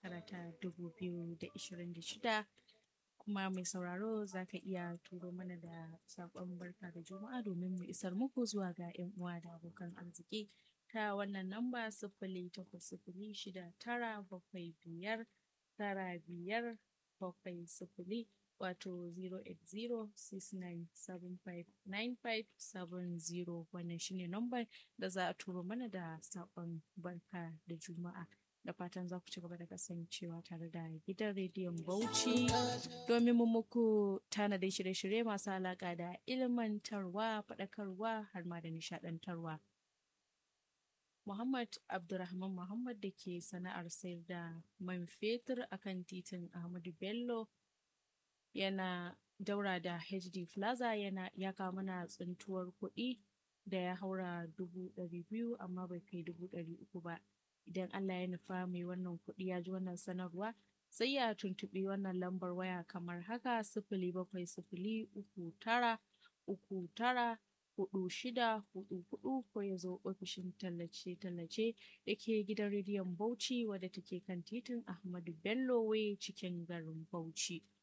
shekara ta 2026 kuma mai sauraro za ka iya turo mana da saƙon barka da juma'a domin mu isar muku zuwa ga 'yan uwa da abokan arziki ta wannan namba sifili takwas sifili shida tara bakwai biyar tara biyar bakwai sifili wato 08069759570 wannan shine nambar da za a turo mana da saƙon barka da juma'a da fatan za ku ci gaba da kasancewa tare da gidan rediyon bauchi domin mu muku tanadin shirye-shirye masu alaƙa da ilmantarwa faɗakarwa har ma da nishaɗantarwa Muhammad Abdulrahman Muhammad da ke sana'ar sayar da man fetur akan titin Ahmadu Bello yana daura da HD Plaza yana ya kawo mana tsintuwar kuɗi da ya haura dubu ɗari biyu amma bai kai dubu ɗari uku ba. Idan Allah ya nufa mai wannan kuɗi ya ji wannan sanarwa sai ya tuntuɓi wannan lambar waya kamar haka sifili bakwai sifili uku tara uku tara hudu shida hudu hudu ko ya zo ofishin tallace-tallace da ke gidan rediyon Bauchi wadda take kan titin Ahmadu Bello Way cikin garin Bauchi.